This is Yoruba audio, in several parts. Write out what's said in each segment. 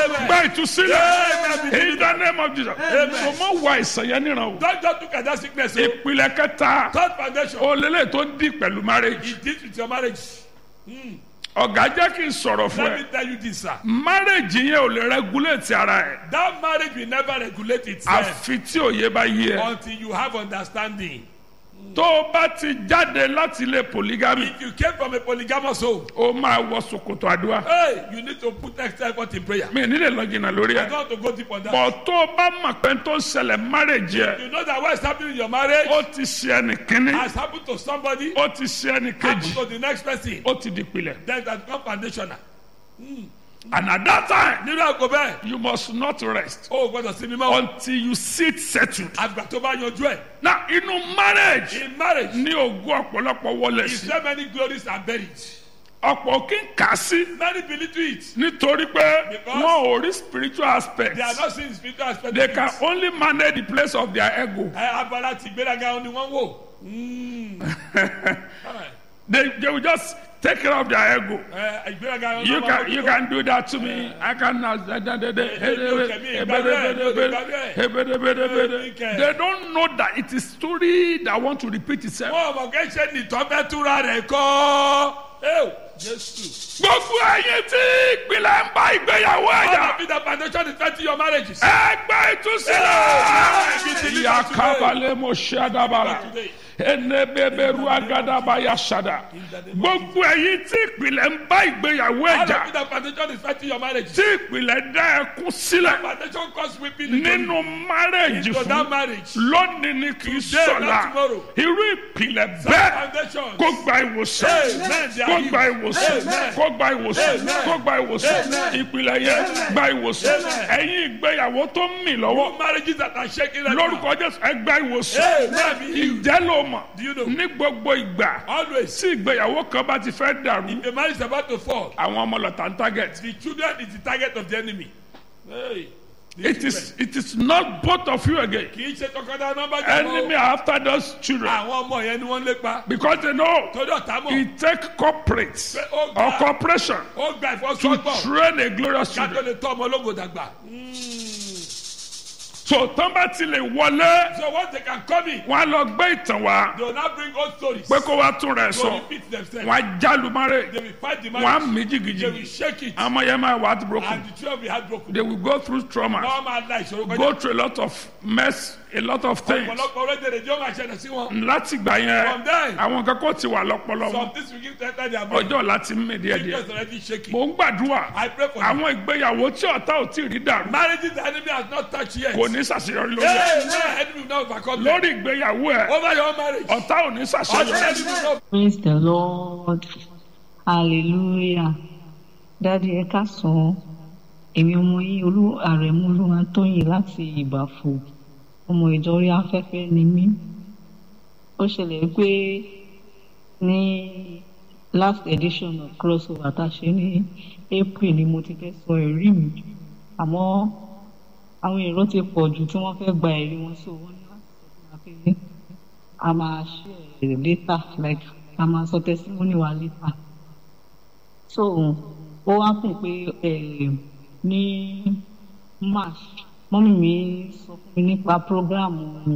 gba ìtúsílẹ̀ Amen. in the name of Jesus Amen. so mọ wà ìsàn yẹn níran o Don't just look at that sickness. o. ìpìlẹ̀ kẹta Third foundation. olélẹ̀ tó ń di pẹ̀lú marriage It deals with your marriage. ọ̀gá jẹ́ kí n sọ̀rọ̀ fún Let ẹ me tell you this, sir. marriage yẹn ò lè regulate ara ẹ̀ That marriage will never regulate itself àfi tí òye bá yé ẹ until you have understanding. tó o bá ti jáde láti ilé polygamy If you came from a polygamous home, o máa wọ ṣòkòtò àdúrà hey, you need to put extra effort in prayer. mi nílẹ̀ lọ́gìnà lórí I ẹ̀ don't want to go deep on that. bọ̀ tó o bá mọ̀ pé tó ń ṣẹlẹ̀ marriage yẹ You know that what's happening in your marriage ó ti ṣe ẹnì kínní has happened to somebody, ó ti ṣe ẹnì happened kejì to the next person. ó ti di pilẹ̀ Then that become foundational. and at that time Nínú àgọ́ bẹ́ẹ̀, you must not rest o ò gbọ́dọ̀ sinmi mọ́. until you sit settled. Àgbà tó bá yanjú ẹ̀. na inú marriage In marriage, ní ogún ọ̀pọ̀lọpọ̀ wọlé is sí there many glories are buried? ọ̀pọ̀ kí n kà sí Many believe to it. nítorí pé Because wọn ò rí spiritual aspect They are not seeing spiritual aspect. they of can it. only manage the place of their ego Ẹ abala ti gbéraga ni wọ́n wò. Mm. Alright. they they will just take care of their ego Ẹ ìgbéraga ni you wọ́n can wò. you can do that to me i can na da da da da they don't know that it is story that want to repeat itself. Wọ́n mọ̀ kẹ́ ṣe nìtọ́ fẹ́ túra rẹ̀ kọ́. Ẹ Jésù. gbogbo ẹyin tí ìpìlẹ̀ ń bá ìgbéyàwó All ẹ̀yà of it that foundation is fighting your marriages. ẹgbẹ́ ìtúsílẹ̀ yakabalẹ̀ mo ṣe àdàbàrà Today. enebeberu agadaba yasada gbogbo ẹyin tí ìpìlẹ̀ ń bá ìgbéyàwó All ẹ̀jà of it that foundation is fighting your marriages. tí ìpìlẹ̀ dá ẹkún sílẹ̀ Foundation cause weeping into nínú márẹ̀jì into that fún marriage. lónìí ni kì í Today, sọ̀la not tomorrow. irú ìpìlẹ̀ bẹ́ẹ̀ Foundation. kó gba ìwòsàn Amen. They are kó healed. gba ìwòsàn Amen. kó gba ìwòsàn Amen. kó gba ìwòsàn Amen. ìpìlẹ̀ yẹn gba ìwòsàn Amen. ẹ̀yin ìgbéyàwó tó ń mì lọ́wọ́ Marriages that are shaking right now. lórúkọ jésù ẹ gba ìwòsàn Amen. Be healed. ìjẹ́ ló mọ̀ Do you know? ní gbogbo ìgbà Always. tí ìgbéyàwó kan bá ti fẹ́ dàrú The marriage is about to fall. àwọn ọmọ lọ́tà ń target The children is the target of the enemy. Hey. The it is it is not both of you again Kì í ṣe tọkọtaya nọmba enemy are after those children Àwọn ọmọ yẹn ni wọ́n ń lépa. because they know Torí ọ̀tá mọ̀. it take corporate Ó or gba- corporation Ó gba to ìfọwọ́sowọ́pọ̀. train a glorious Ká tó children lè tọ́ ọmọ ológo dàgbà. so tán bá ti lè wọlé So once they can come in, wọn á lọ gbé ìtàn wá they will now bring old stories. pé kó wá tún rẹ̀ They will sọ repeat themselves. wọn á jálùmárè They will fight the wọn á marriage. mí They will jìgìjìgì shake it. àwọn ọmọ yẹn máa wà á ti broken And the children will be heartbroken. they will go through trauma Wọ́n máa la ìṣòro go kọjá. through a lot of mess a lot of things Ọ̀pọ̀lọpọ̀ orílẹ̀-èdè yóò máa ṣẹlẹ̀ sí wọn. láti gbà yẹn From there, àwọn kan kò ti wà lọ́pọlọ some wọn things will give to enter their mind. ọjọ́ láti mí díẹ̀ díẹ̀ Just already shaking. mò ń gbàdúrà I pray for you. àwọn ìgbéyàwó tí ọ̀tá ò tí ì rí dàrú Marriages the enemy has not touched yet. kò ní ṣàṣeyọrí lórí ẹ̀ Hey, man, enemy will not overcome them. lórí ìgbéyàwó ẹ̀ Over your marriage. ọ̀tá ò ní Also, ṣàṣeyọrí. enemy will not Praise the Lord. Hallelujah. Dádì ẹ káàsán. Èmi ọmọ yín olú àrẹ̀mú olúwa tóyìn láti ìbàfò. Ọmọ ìjọ orí afẹ́fẹ́ ni mí. Ó ṣẹlẹ̀ pé ní last edition of crossover tá a ṣe ní April ni mo ti fẹ́ sọ ẹ̀rí mi. Àmọ́ àwọn èrò ti pọ̀ jù tí wọ́n fẹ́ gba ẹ̀rí wọn so wọ́n ní láti sọ fún wa pé a máa share later like a máa sọ testimony wa later so ó wá kùn pé eh, ní march mọ́mí mi sọ fún mi nípa program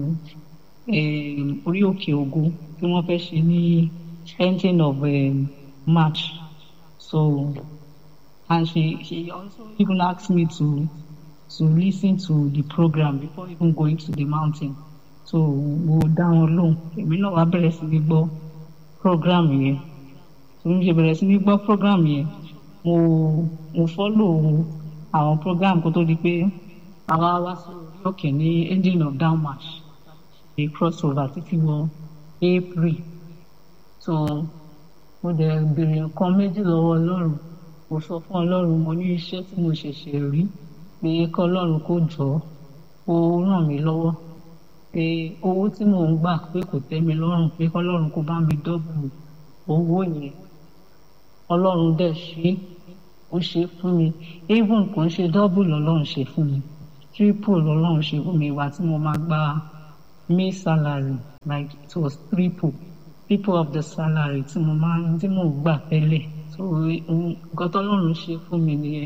eh, orí òkè ògo tí wọ́n fẹ́ ṣe ní ending of eh, march so and she she also even asked me to to listen to the program before even going to the mountain so mo dá wọn lóhùn èmi náà wá bẹ̀rẹ̀ sí ní gbọ́ program yẹn so mo ṣe bẹ̀rẹ̀ sí ní gbọ́ program yẹn mo mo follow àwọn program kó tó di pé àwa wá sí orí òkè ní ending of down march ṣe crossover títí wọ april so mo dẹ̀ béèrè nǹkan méjì lọ́wọ́ ọlọ́run mo sọ fún ọlọ́run mo ní iṣẹ́ tí mo ṣẹ̀ṣẹ̀ rí pé kọ́ ọlọ́run kó jọ ó ràn mí lọ́wọ́ pé owó tí mò ń gbà pé kò tẹ́ mi lọ́rùn pé kọ́lọ́run kó bá mi dọ́bù owó yẹn ọlọ́run dẹ̀ ṣe ó ṣe fún mi even kò ń ṣe dọ́bù lọ́lọ́run ṣe fún mi triple lọ́lọ́run ṣe fún mi ìwà tí mo máa gba may salary like it was triple triple of the salary tí mo máa tí mò ń gbà tẹ́lẹ̀ so nǹkan tọ́lọ́run ṣe fún mi nìyẹn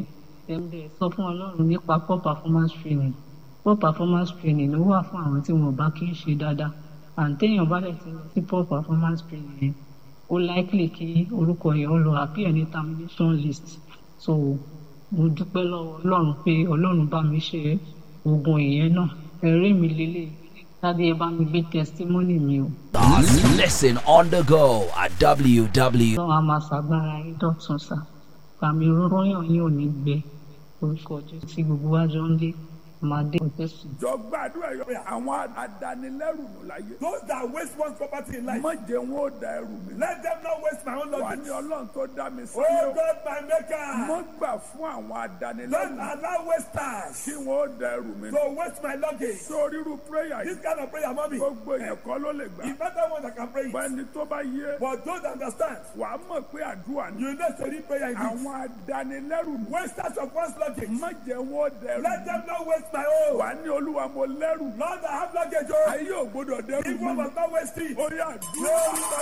tẹ́ńbẹ̀ sọ fún ọlọ́run nípa poor performance training poor performance training ló wà fún àwọn tí wọn bá kí ń ṣe dáadáa àǹtẹ̀yìn bá dẹ̀ ti lọ sí poor performance training yẹn ó likely kí orúkọ yẹn ó lọ appear ní termination list so mo dúpẹ́ lọ́wọ́ ọlọ́run pé ọlọ́run bá mi ṣe oògùn ìyẹn náà ẹ̀rí mi lélẹ̀ tàbí ẹ bá mi gbé testimony mi o. Listen on the go at www. lọ́wọ́ a máa ṣàgbára yín dọ̀tun sá pàmì ròyìn yín ò ní gbẹ orúkọ jésù tí gbogbo wa jọ ń lé máa dé ọ̀tẹ́sì. jọ gbàdúrà yọ àwọn adanilẹ́rù nù láyé. Those that waste one's property in life, má jẹ́ wọn ó da ẹrù mi. let them not waste my own wà luggage. ní ọlọ́run tó dá mi sí. Oh God, my mo maker, gbà fún àwọn don't adanilẹ́rù allow wasters kí wọn ó da ẹrù mi. to waste my luggage. sórí irú prayer This yìí kind of prayer, mommy, gbogbo èèyàn kọ́ ló lè gbà. it's not that one that can pray it. bẹ́ẹ̀ni tó bá yé But those that understand, wàá mọ̀ pé àdúrà ni. you know, say prayer indeed. àwọn adanilẹ́rù nù. Wasters of one's luggage, má jẹ́ wọn ó da ẹrù let mi. them not waste my own. wà ní olúwa mo lẹ́rù. Lord, I have luggage, oh. ayé ò gbọdọ̀ dẹ́rù If one mi. must not waste it. ó yà dúró.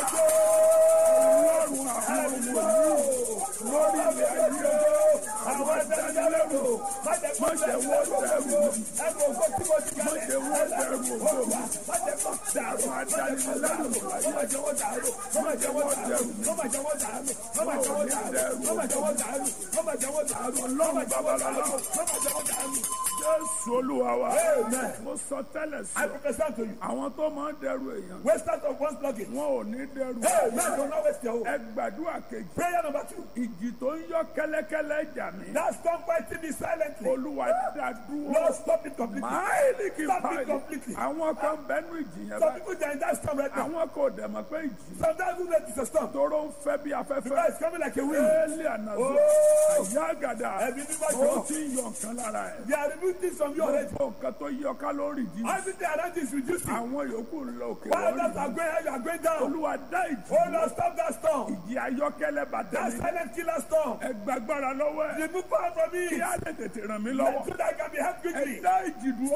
Lord, ọlọ́run àwọn ọmọ yìí lórí ilẹ̀ ayé àwọn adanilẹ́rù, má jẹ́ kó má jẹ́ wọ́n dẹ́rù mi. ẹrù ògbó tí mo ti má kalẹ̀. jẹ́ wọ́n dẹ́rù ògo mi. Má jẹ́ kó dàrú. àwọn adanilẹ́rù Má má jẹ́ wọ́n dàrú. Má má jẹ́ wọ́n dàrú. Má má jẹ́ wọ́n dàrú. Má má jẹ́ wọ́n dàrú. Má má jẹ́ wọ́n dàrú. Má má jẹ́ wọ́n dàrú. Má má jẹ́ wọ́n dàrú. Má má jẹ́ wọ́n dàrú. jésù olúwa wa. Amen. mo sọ tẹ́lẹ̀ sí I ọ. prophesy to you. àwọn tó máa ń dẹrù èèyàn. Wasters of one's luggage. wọn ò ní dẹrù. Hey, man, do not waste your own. ẹ gbàdúrà kejì. Prayer number two. ìjì tó ń yọ kẹ́lẹ́kẹ́lẹ́ jà mí. That storm fighting me silently. olúwa dá dúró. Lord, stop it completely. máìlì kì í Stop it báyìí. completely. àwọn kan bẹnu ìjì yẹn Some báyìí. people they are in that storm right now. àwọn kò dẹ̀ mọ̀ pé ìjì. Sometimes we know it's a storm. tóró ń fẹ́ bí Because afẹ́fẹ́. it's coming like a wind. éèlì ànàzó. Oh. àyà àgàdà. Ẹbí mímọ́ ó jọ. ti ń yọ nǹkan lára ẹ̀. They are removing things from you already. gbogbo nǹkan tó yọ kálórì jí. Everything around you is reducing. àwọn yòókù ń lọ òkè While lórí. others are going high, you are going down. olúwa dá ìjì. Oh Lord, stop that storm. ìjì ayọ́kẹ́lẹ́ bàtẹ́ That mi. silent killer storm. ẹ gbàgbára lọ́wọ́ ẹ̀. Remove power from me. kí á lè tètè ràn mí So lọ́wọ́. that I can be helped ẹ quickly. dá ìjì dúró.